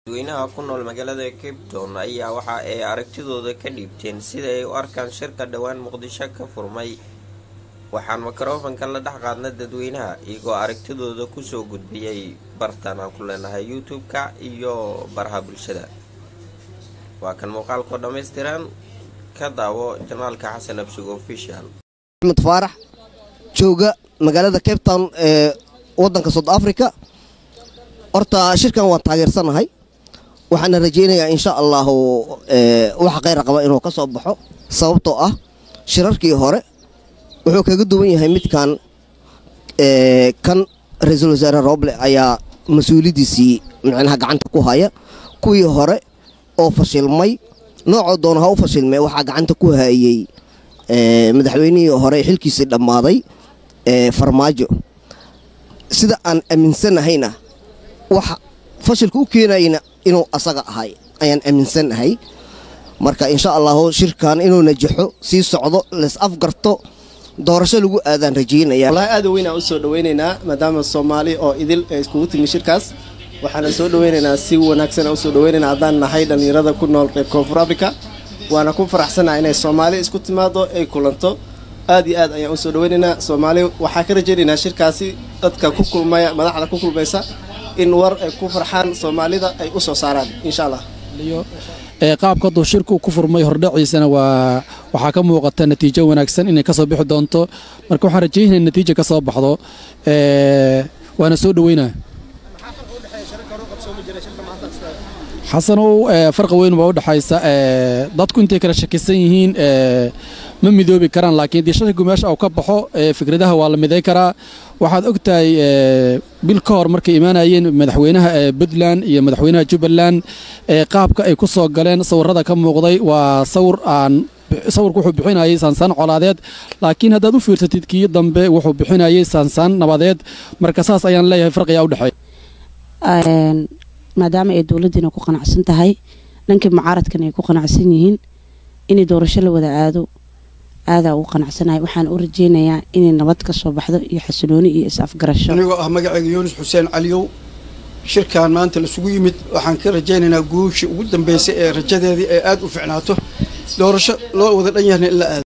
dadweynaha ku nool magaalada cape town ayaa waxa ay aragtidooda ka dhiibteen sida ay u arkaan shirka dhowaan muqdisho ka furmay waxaan mikrofanka la dhex qaadna dadweynaha iyagoo aragtidooda kusoo gudbiyey bartan aan ku leenahay youtube-ka iyo baraha bulshada waa kan muuqaalkoo dhammaystiran ka daawo janaalka xasan absig official axmed faarax jooga magaalada cape town ee waddanka south africa horta shirkan waan taageersanahay waxaana rajaynayaa insha allahu waxa kheyra qaba inuu ka soo baxo sababtoo ah shirarkii hore wuxuu kaga duwan yahay midkan kan ra-iisul wasaare roble ayaa mas-uuliyaddiisii micnaha gacanta ku haya kuwii hore oo fashilmay noocoo doona ha u fashilmee waxaa gacanta ku hayey madaxweynihii hore xilkiisii dhammaaday farmaajo sida aan aaminsanahayna waxa fashilka u keenayna inuu asaga ahay ayaan aaminsannahay marka insha allahu shirkan inuu najaxo sii socdo lees afgarto doorasho lagu aadaan rajaynaya wallaahi aad weynaan u soo dhawaynaynaa maadaama soomaali oo idil ay iskugu timi shirkaas waxaana soo dhawaynaynaa si wanaagsan u soo dhawaynaynaa haddaan nahay dhallinyarada ku nool reer koonfur africa waana ku faraxsannaha inay soomaali isku timaado ay kulanto aad iyo aad ayaan u soo dhawaynaynaa soomaali waxaa ka rajaynaynaa shirkaasi dadka ku kulmaya madaxda ku kulmaysa in war ay ku farxaan soomaalida ay u soo saaraan insha allah qaabka hadduu shirku ku furmay hordhaciisana waa waxaa ka muuqata natiijo wanaagsan inay ka soo bixi doonto marka waxaan rajaynaya natiija ka soo baxdo waana soo dhaweynaa xasanow farqa weyn baa u dhexaysa dadku intay kala shakisan yihiin ma midoobi karaan laakiin dii shaki meesha uu ka baxo fikradaha waa la miday karaa waxaad og tahay bil ka hor markay imaanayeen madaxweynaha puntland iyo madaxweynaha jubbaland qaabka ay ku soo galeen sawirada ka muuqday waa sawir aan sawirku wuxuu bixinayay saansaan colaadeed laakiin haddaad u fiirsatid kii dambe wuxuu bixinayay saansaan nabadeed marka saas ayaan leeyahay farqiyaa u dhexeeya maadaama ay dowladdiina ku qanacsan tahay dhankii mucaaradkan ay ku qanacsan yihiin inay doorasho la wada aado aadaa ugu qanacsanahay waxaan u rajeynayaa inay nabad ka soo baxdo iyo xasilooni iyo is-afgarasho anigoo ah magacayga yuunus xuseen caliyow shirkan maanta lasugu yimid waxaan ka rajaynaynaa guushii ugu dambeysay ee rajadeedii ee aada u ficnaato doorasho loo wada dhan yahna in la aado